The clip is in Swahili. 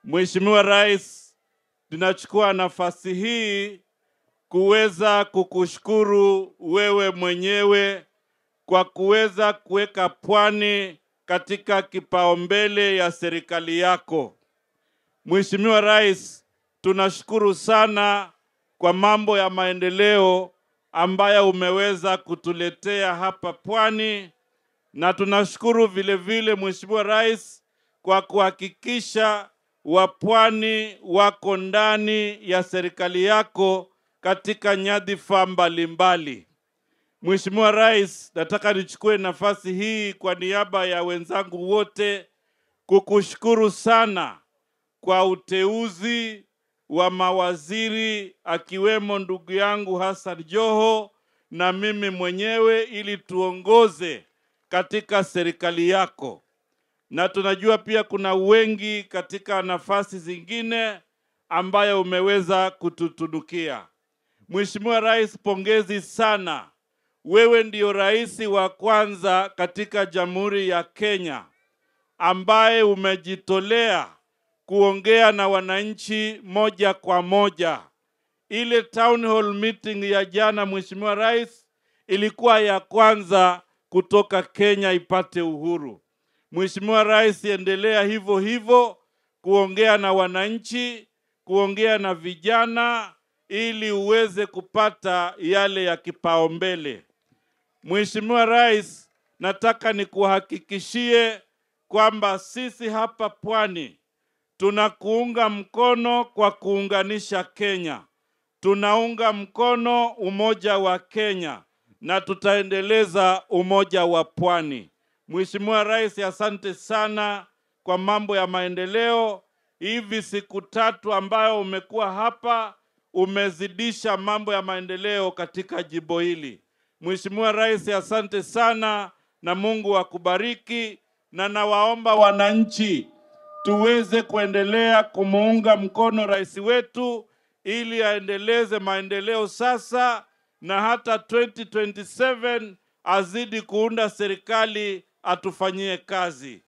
Mheshimiwa Rais, tunachukua nafasi hii kuweza kukushukuru wewe mwenyewe kwa kuweza kuweka pwani katika kipaumbele ya serikali yako. Mheshimiwa Rais, tunashukuru sana kwa mambo ya maendeleo ambayo umeweza kutuletea hapa pwani, na tunashukuru vile vile Mheshimiwa Rais kwa kuhakikisha wapwani wako ndani ya serikali yako katika nyadhifa mbalimbali. Mheshimiwa Rais, nataka nichukue nafasi hii kwa niaba ya wenzangu wote kukushukuru sana kwa uteuzi wa mawaziri akiwemo ndugu yangu Hassan Joho na mimi mwenyewe ili tuongoze katika serikali yako, na tunajua pia kuna wengi katika nafasi zingine ambayo umeweza kututunukia. Mheshimiwa Rais, pongezi sana. Wewe ndio rais wa kwanza katika Jamhuri ya Kenya ambaye umejitolea kuongea na wananchi moja kwa moja. Ile town hall meeting ya jana, Mheshimiwa Rais, ilikuwa ya kwanza kutoka Kenya ipate uhuru. Mheshimiwa Rais, endelea hivyo hivyo kuongea na wananchi, kuongea na vijana ili uweze kupata yale ya kipaumbele. Mheshimiwa Rais, nataka nikuhakikishie kwamba sisi hapa Pwani tunakuunga mkono kwa kuunganisha Kenya. Tunaunga mkono umoja wa Kenya na tutaendeleza umoja wa Pwani. Mheshimiwa Rais, asante sana kwa mambo ya maendeleo. Hivi siku tatu ambayo umekuwa hapa umezidisha mambo ya maendeleo katika jimbo hili. Mheshimiwa Rais, asante sana na Mungu akubariki, na nawaomba wananchi tuweze kuendelea kumuunga mkono rais wetu ili aendeleze maendeleo sasa na hata 2027 azidi kuunda serikali atufanyie kazi.